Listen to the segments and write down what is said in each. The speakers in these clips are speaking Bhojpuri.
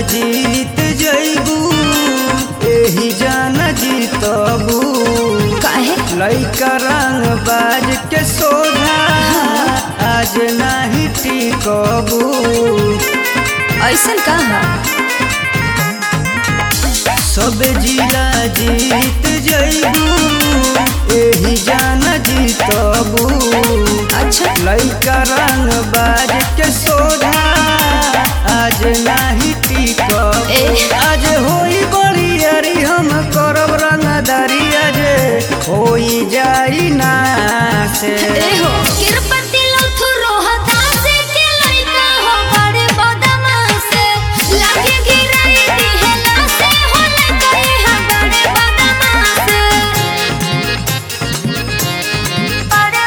जीत जइबू एही जान जीतबू काहे लइका रंग बाज के सोझा आज नाही टिकबू ऐसन का है सब जिला जीत जइबू एही जान जीतबू अच्छा लइका रंग बाज के सोझा आज नाही टिकब ए। आज होई बड़ी यारी हम करब रंगदारी आज होई जाई ना से ए हो किरपति लथु रोहता से के लइका हो बड़े बदमाश लागे गिराई दिहला से होले कहे हम बड़े बदमाश बड़े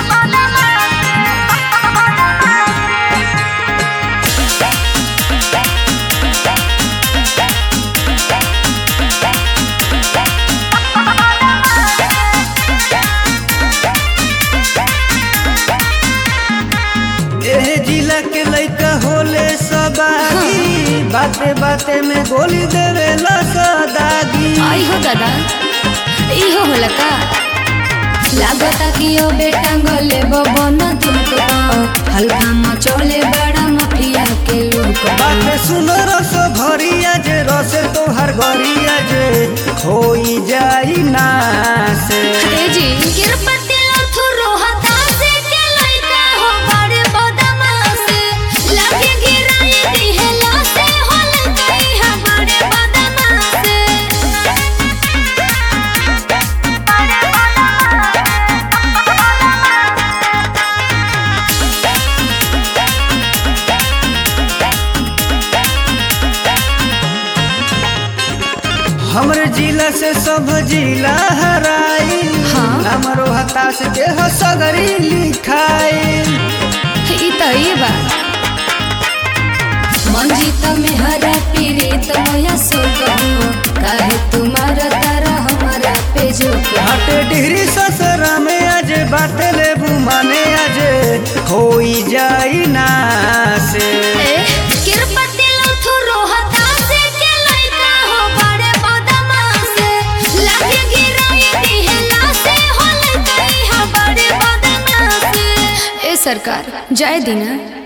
एह जिला के लइका होले सबागी बाते बाते में गोली देवे सदागी आई हो दादा इहो होला का लागता कि ओ बेटा गले बबन तुमको हल्का मचोले बड़ा मफिया के लोग बाते सुन रस भरिया जे रस तोहर गरिया जे होई जाई ना से ए जी किरपति लथु रोहता से के लइका हो बड़े बदमाश लागे गिराई दिहला से होले कहीं हम बड़े बदमाश हमरे जिला से सब जिला हराई हाँ। हमरो हताश के हसगरी लिखाई ई त ई बा मंजित में हरा पीड़ित मोया सुख हो काहे तुम्हारा तारा हमारा पे जो हट डिहरी ससरा में आज बात ले माने आज होई जाई ना से किरपति लथु रोहता से के लइका हो बड़े बदमाश लागे गिराई दिहला से होले कहीं हम बड़े बदमाश ए सरकार जय दीना